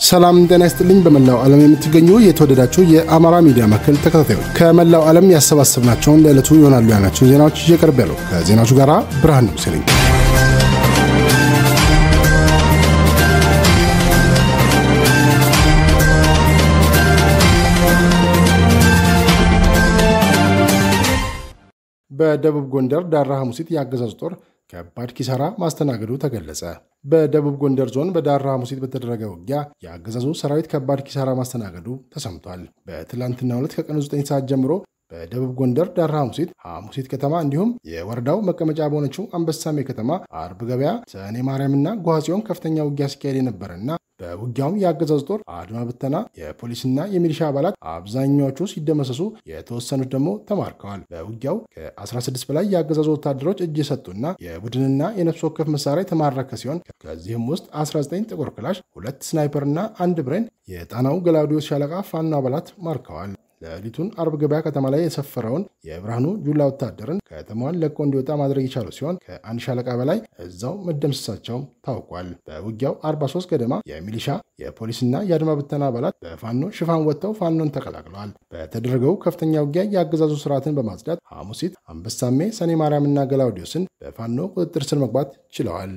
ሰላም ጤና ይስጥልኝ። በመላው ዓለም የምትገኙ የተወደዳችሁ የአማራ ሚዲያ ማዕከል ተከታታዮች ከመላው ዓለም ያሰባሰብናቸውን ለዕለቱ ይሆናሉ ያልናቸውን ዜናዎች እየቀርብ ያለው ከዜናዎቹ ጋር ብርሃን ንጉሴ ነኝ። በደቡብ ጎንደር ዳራ ሐሙሲት የአገዛዙ ጦር ከባድ ኪሳራ ማስተናገዱ ተገለጸ። በደቡብ ጎንደር ዞን በዳራ ሐሙሲት በተደረገ ውጊያ የአገዛዙ ሰራዊት ከባድ ኪሳራ ማስተናገዱ ተሰምቷል። በትላንትናው ዕለት ከቀኑ 9 ሰዓት ጀምሮ በደቡብ ጎንደር ዳራ ሐሙሲት ሐሙሲት ከተማ እንዲሁም የወረዳው መቀመጫ በሆነችው አንበሳሜ ከተማ አርብ ገበያ፣ ሰኔ ማርያምና ጓጽዮን ከፍተኛ ውጊያ ሲካሄድ የነበረና በውጊያውም የአገዛዝ ጦር አድማ ብተና የፖሊስና የሚሊሻ አባላት አብዛኛዎቹ ሲደመሰሱ የተወሰኑት ደግሞ ተማርከዋል። በውጊያው ከ16 በላይ የአገዛዙ ወታደሮች እጅ የሰጡና የቡድንና የነፍስ ወከፍ መሳሪያ የተማረከ ሲሆን ከዚህም ውስጥ 19 ጥቁር ክላሽ፣ ሁለት ስናይፐርና አንድ ብሬን የጣናው ገላውዲዮስ ሻለቃ ፋኖ አባላት ማርከዋል። ሌሊቱን አርብ ገበያ ከተማ ላይ የሰፈረውን የብርሃኑ ጁላ ወታደርን ከተማዋን ለቆ እንዲወጣ ማድረግ የቻሉ ሲሆን ከአንድ ሻለቃ በላይ እዛው መደምሰሳቸው ታውቋል። በውጊያው 43 ገደማ የሚሊሻ የፖሊስና የአድማ ብተና አባላት በፋኖ ሽፋን ወጥተው ፋኖን ተቀላቅለዋል። በተደረገው ከፍተኛ ውጊያ የአገዛዙ ስርዓትን በማጽዳት ሐሙሲት፣ አንበሳሜ፣ ሰኔ ማርያምና ገላውዲዮስን በፋኖ ቁጥጥር ስር መግባት ችለዋል።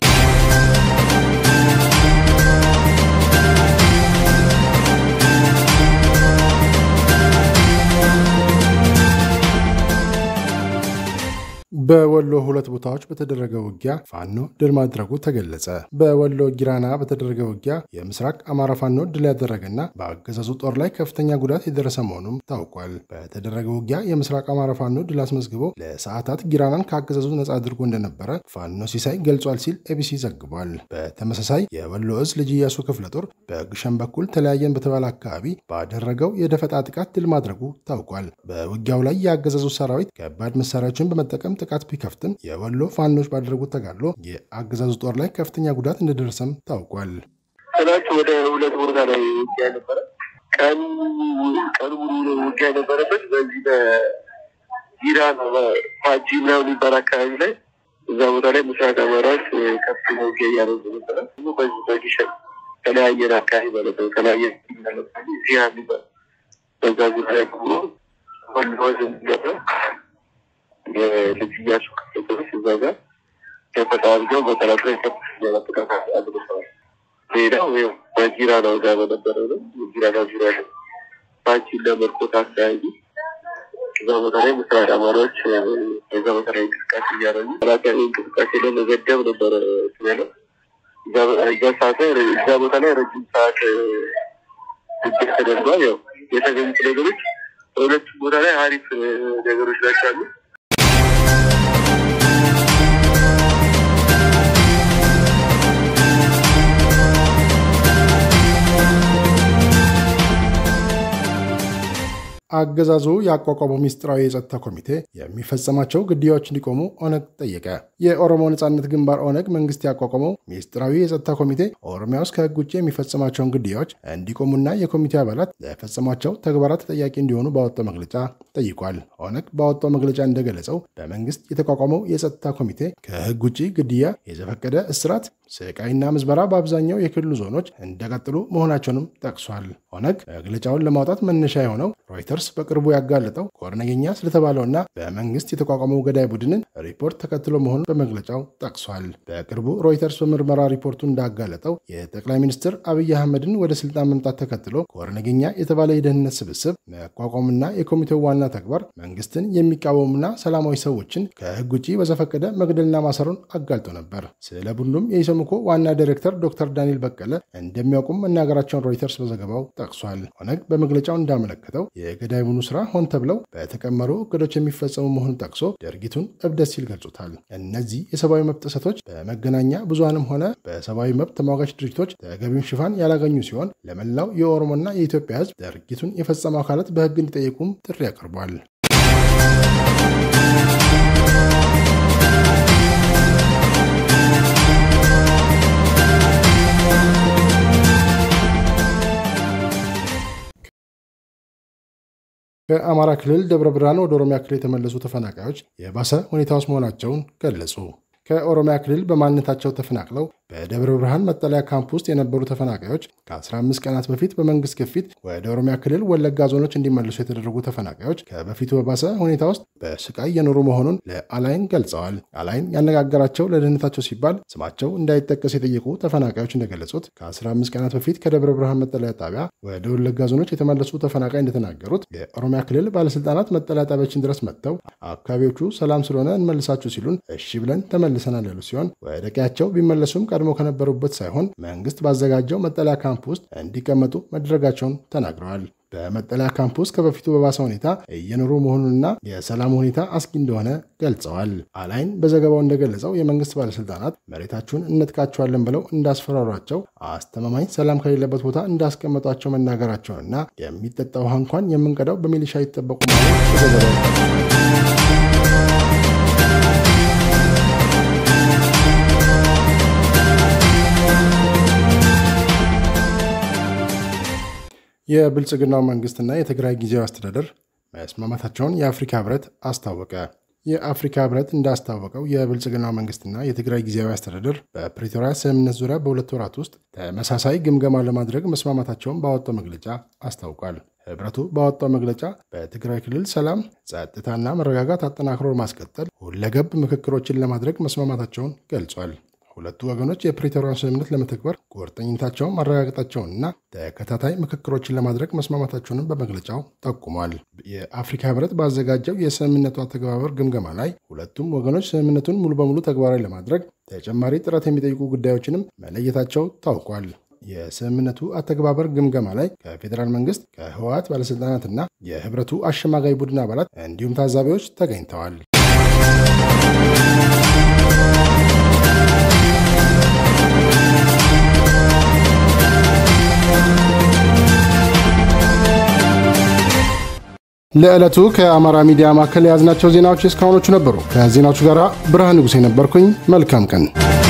በወሎ ሁለት ቦታዎች በተደረገ ውጊያ ፋኖ ድል ማድረጉ ተገለጸ። በወሎ ጊራና በተደረገ ውጊያ የምስራቅ አማራ ፋኖ ድል ያደረገና በአገዛዙ ጦር ላይ ከፍተኛ ጉዳት የደረሰ መሆኑም ታውቋል። በተደረገ ውጊያ የምስራቅ አማራ ፋኖ ድል አስመዝግቦ ለሰዓታት ጊራናን ከአገዛዙ ነጻ አድርጎ እንደነበረ ፋኖ ሲሳይ ገልጿል ሲል ኤቢሲ ዘግቧል። በተመሳሳይ የወሎ እዝ ልጅ ኢያሱ ክፍለ ጦር በግሸን በኩል ተለያየን በተባለ አካባቢ ባደረገው የደፈጣ ጥቃት ድል ማድረጉ ታውቋል። በውጊያው ላይ የአገዛዙ ሰራዊት ከባድ መሳሪያዎችን በመጠቀም ጥቃት ቢከፍትም የወሎ ፋኖች ባደረጉት ተጋድሎ የአገዛዙ ጦር ላይ ከፍተኛ ጉዳት እንደደረሰም ታውቋል። ትናንት ወደ ሁለት ቦታ ላይ ውጊያ ነበረ። ቀን ቀን ሙሉ ውጊያ የነበረበት በዚህ በኢራን ፋጂ ምናምን የሚባል አካባቢ ላይ እዛ ቦታ ላይ ምስራቅ አማራዎች ከፍተኛ ውጊያ እያደረጉ ነበረ። በዚህ በጊሸን ተለያየን አካባቢ ማለት ነው። ተለያየን ዚያ የሚባል በዛ ጉዳይ ብሎ ወሎዝ የሚገባ የልጅ ኢያሱ ክፍለ ጦሮች እዛ ጋር ተፈጣርገው በጠላት ላይ ከፍተኛ ጥቃት አድርሰዋል። ሌላው ይኸው በጊራና ጋር በነበረው ነው። የጊራና ዙሪያ ነው ባንቺን ለመርኮት አካባቢ እዛ ቦታ ላይ ምስራቅ አማራዎች እዛ ቦታ ላይ እንቅስቃሴ እያደረጉ ተላካዊ እንቅስቃሴ ለመገደብ ነበረ ስለው እዛ ሰዓት ላይ እዛ ቦታ ላይ ረጅም ሰዓት ውጊያ ተደርጓል። ያው የተገኙት ነገሮች በሁለቱም ቦታ ላይ አሪፍ ነገሮች ናቸው አሉ። አገዛዙ ያቋቋመው ሚስጥራዊ የጸጥታ ኮሚቴ የሚፈጸማቸው ግድያዎች እንዲቆሙ ኦነግ ጠየቀ። የኦሮሞ ነጻነት ግንባር ኦነግ መንግስት ያቋቋመው ሚስጥራዊ የጸጥታ ኮሚቴ ኦሮሚያ ውስጥ ከህግ ውጭ የሚፈጸማቸውን ግድያዎች እንዲቆሙና የኮሚቴ አባላት ለፈጸሟቸው ተግባራት ተጠያቂ እንዲሆኑ ባወጣው መግለጫ ጠይቋል። ኦነግ ባወጣው መግለጫ እንደገለጸው በመንግስት የተቋቋመው የጸጥታ ኮሚቴ ከህግ ውጭ ግድያ፣ የዘፈቀደ እስራት፣ ስቃይና ምዝበራ በአብዛኛው የክልሉ ዞኖች እንደቀጥሉ መሆናቸውንም ጠቅሷል። ኦነግ መግለጫውን ለማውጣት መነሻ የሆነው ሮይተርስ በቅርቡ ያጋለጠው ኮርነገኛ ስለተባለውና በመንግስት የተቋቋመው ገዳይ ቡድንን ሪፖርት ተከትሎ መሆኑን በመግለጫው ጠቅሷል። በቅርቡ ሮይተርስ በምርመራ ሪፖርቱ እንዳጋለጠው የጠቅላይ ሚኒስትር አብይ አህመድን ወደ ስልጣን መምጣት ተከትሎ ኮርነገኛ የተባለ የደህንነት ስብስብ መቋቋምና የኮሚቴው ዋና ተግባር መንግስትን የሚቃወሙና ሰላማዊ ሰዎችን ከህግ ውጭ በዘፈቀደ መግደልና ማሰሩን አጋልጦ ነበር። ስለ ቡድኑም የኢሰመኮ ዋና ዳይሬክተር ዶክተር ዳንኤል በቀለ እንደሚያውቁም መናገራቸውን ሮይተርስ በዘገባው ጠቅሷል። ኦነግ በመግለጫው እንዳመለከተው የገዳይ ቡድኑ ስራ ሆን ተብለው በተቀመሩ እቅዶች የሚፈጸሙ መሆኑን ጠቅሶ ድርጊቱን እብደት ሲል ገልጾታል። እነዚህ የሰብአዊ መብት ጥሰቶች በመገናኛ ብዙሃንም ሆነ በሰብአዊ መብት ተሟጋች ድርጅቶች ተገቢውን ሽፋን ያላገኙ ሲሆን ለመላው የኦሮሞና የኢትዮጵያ ህዝብ ድርጊቱን የፈጸሙ አካላት በህግ እንዲጠየቁም ጥሪ አቅርቧል። ከአማራ ክልል ደብረ ብርሃን ወደ ኦሮሚያ ክልል የተመለሱ ተፈናቃዮች የባሰ ሁኔታ ውስጥ መሆናቸውን ገለጹ። ከኦሮሚያ ክልል በማንነታቸው ተፈናቅለው በደብረ ብርሃን መጠለያ ካምፕ ውስጥ የነበሩ ተፈናቃዮች ከ15 ቀናት በፊት በመንግስት ግፊት ወደ ኦሮሚያ ክልል ወለጋ ዞኖች እንዲመለሱ የተደረጉ ተፈናቃዮች ከበፊቱ በባሰ ሁኔታ ውስጥ በስቃይ የኖሩ መሆኑን ለአላይን ገልጸዋል። አላይን ያነጋገራቸው ለደህንነታቸው ሲባል ስማቸው እንዳይጠቀስ የጠየቁ ተፈናቃዮች እንደገለጹት ከ15 ቀናት በፊት ከደብረ ብርሃን መጠለያ ጣቢያ ወደ ወለጋ ዞኖች የተመለሱ ተፈናቃይ እንደተናገሩት የኦሮሚያ ክልል ባለስልጣናት መጠለያ ጣቢያችን ድረስ መጥተው አካባቢዎቹ ሰላም ስለሆነ እንመልሳችሁ ሲሉን እሺ ብለን ተመልሰናል ያሉ ሲሆን ወደ ቀያቸው ቢመለሱም ቀድሞ ከነበሩበት ሳይሆን መንግስት ባዘጋጀው መጠለያ ካምፕ ውስጥ እንዲቀመጡ መደረጋቸውን ተናግረዋል። በመጠለያ ካምፕ ውስጥ ከበፊቱ በባሰ ሁኔታ እየኖሩ መሆኑንና የሰላም ሁኔታ አስጊ እንደሆነ ገልጸዋል። አላይን በዘገባው እንደገለጸው የመንግስት ባለስልጣናት መሬታችሁን እንጥቃቸዋለን ብለው እንዳስፈራሯቸው፣ አስተማማኝ ሰላም ከሌለበት ቦታ እንዳስቀመጧቸው መናገራቸውንና የሚጠጣ ውሃ እንኳን የምንቀዳው በሚሊሻ ይጠበቁ ማለት በዘገባው የብልጽግናው መንግስትና የትግራይ ጊዜያዊ አስተዳደር መስማማታቸውን የአፍሪካ ህብረት አስታወቀ። የአፍሪካ ህብረት እንዳስታወቀው የብልጽግናው መንግስትና የትግራይ ጊዜያዊ አስተዳደር በፕሪቶሪያ ስምምነት ዙሪያ በሁለት ወራት ውስጥ ተመሳሳይ ግምገማ ለማድረግ መስማማታቸውን ባወጣው መግለጫ አስታውቋል። ህብረቱ ባወጣው መግለጫ በትግራይ ክልል ሰላም፣ ጸጥታና መረጋጋት አጠናክሮ ማስቀጠል ሁለገብ ምክክሮችን ለማድረግ መስማማታቸውን ገልጿል። ሁለቱ ወገኖች የፕሪቶሪያን ስምምነት ለመተግበር ቁርጠኝነታቸውን ማረጋገጣቸውንና ተከታታይ ምክክሮችን ለማድረግ መስማማታቸውንም በመግለጫው ጠቁሟል። የአፍሪካ ህብረት ባዘጋጀው የስምምነቱ አተገባበር ግምገማ ላይ ሁለቱም ወገኖች ስምምነቱን ሙሉ በሙሉ ተግባራዊ ለማድረግ ተጨማሪ ጥረት የሚጠይቁ ጉዳዮችንም መለየታቸው ታውቋል። የስምምነቱ አተገባበር ግምገማ ላይ ከፌዴራል መንግስት ከህወሓት ባለሥልጣናትና የህብረቱ አሸማጋይ ቡድን አባላት እንዲሁም ታዛቢዎች ተገኝተዋል። ለዕለቱ ከአማራ ሚዲያ ማዕከል የያዝናቸው ዜናዎች እስካሁኖቹ ነበሩ። ከዜናዎቹ ጋር ብርሃን ንጉሴ ነበርኩኝ። መልካም ቀን